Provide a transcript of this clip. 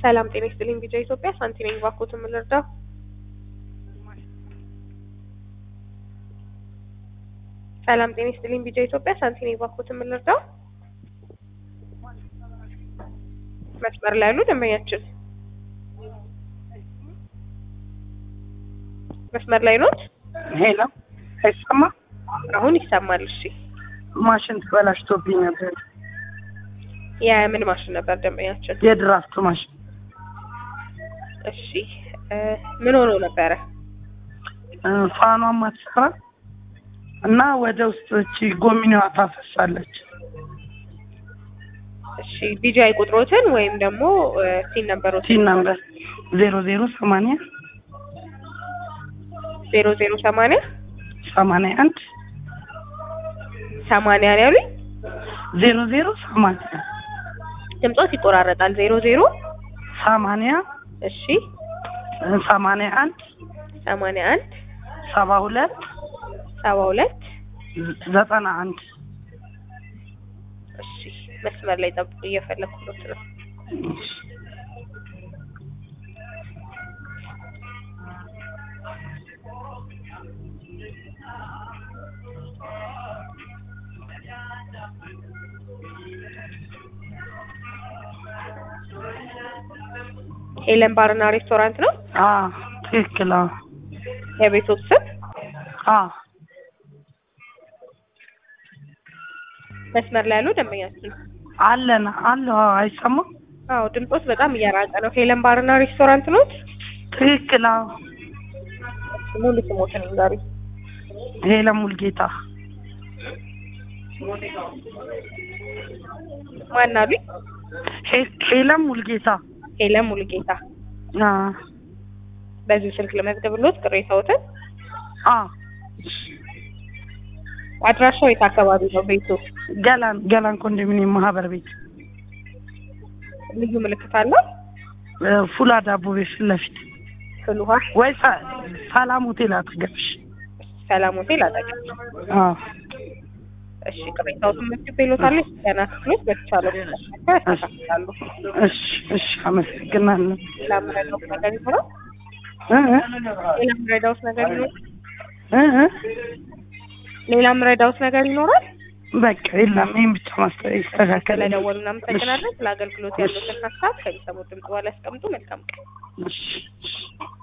ሰላም ጤና ይስጥልኝ ቢጃ ኢትዮጵያ ሳንቲ ነኝ ባኮትን ምን ልርዳው? ሰላም ጤና ይስጥልኝ ቢጃ ኢትዮጵያ ሳንቲ ነኝ ባኮትን ምን ልርዳው? መስመር ላይ ያሉ ደንበኛችን መስመር ላይ ኖት? ሄሎ አይሰማ አሁን ይሰማል። እሺ ማሽን ተበላሽቶብኝ ነበር። የምን ማሽን ነበር ደንበኛችን? የድራፍት ማሽን እሺ እ ምን ሆኖ ነበረ? እ ፋኗም አትሰራ እና ወደ ውስጥ እቺ ጎሚኒዋ ታፈሳለች። እሺ ቢጃይ ቁጥሮትን ወይም ደግሞ ሲን ነበሮት ቲን ነምበር ዜሮ ዜሮ ሰማንያ ዜሮ ዜሮ ሰማንያ ሰማንያ አንድ ሰማንያ ነው ያሉኝ። ዜሮ ዜሮ ሰማንያ ድምጾት ይቆራረጣል። ዜሮ ዜሮ ሰማንያ እሺ እ ሰማንያ አንድ ሰማንያ አንድ ሰባ ሁለት ሰባ ሁለት ዘጠና አንድ እሺ መስመር ላይ ጠብቁ፣ እየፈለኩት ነው። ሄለን ባርና ሬስቶራንት ነው አ ትክክል። አዎ የቤቶት ስም። አ መስመር ላይ ያሉ ደንበኛችን አለን አለ አይሰማም። አዎ ድምጾት በጣም እያራቀ ነው። ሄለን ባርና ሬስቶራንት ኖት? ትክክል። አዎ ሙሉ ስሞትን ዛሬ ሄለን ሙልጌታ ማን አሉኝ? ሄ- ሄለን ሙልጌታ ሄለን ሙሉጌታ። አ በዚህ ስልክ ለመዝገብሎት ቅሬታዎትን። አ አድራሻው የት አካባቢ ነው ቤቱ? ገላን ገላን ኮንዶሚኒየም ማህበር ቤት ልዩ ምልክት አለው? እ ፉላ ዳቦ ቤት ፊት ለፊት ፍል ውሃ ወይ ሰ- ሰላም ሆቴል አጠገብሽ። ሰላም ሆቴል አጠገብ። አ እሺ ቅሬታዎትን መዝግቤሎታለሁ። ገና ክፍሎች በተቻለ ያስተካክላሉ። እሺ እሺ፣ አመሰግናለሁ። ሌላ ምረዳውስ ነገር ይኖራል? እ እ ሌላ ምረዳውስ ነገር ይኖራል? እ እ ሌላ ምረዳውስ ነገር ይኖራል? በቃ የለም፣ ይሄን ብቻ ማስተር ይስተካከል። ስለደወሉ እናመሰግናለን። ስለ አገልግሎት ያሉትን ሀሳብ ከሚሰሙት ድምጽ በኋላ ያስቀምጡ። መልካም ቀን። እሺ እሺ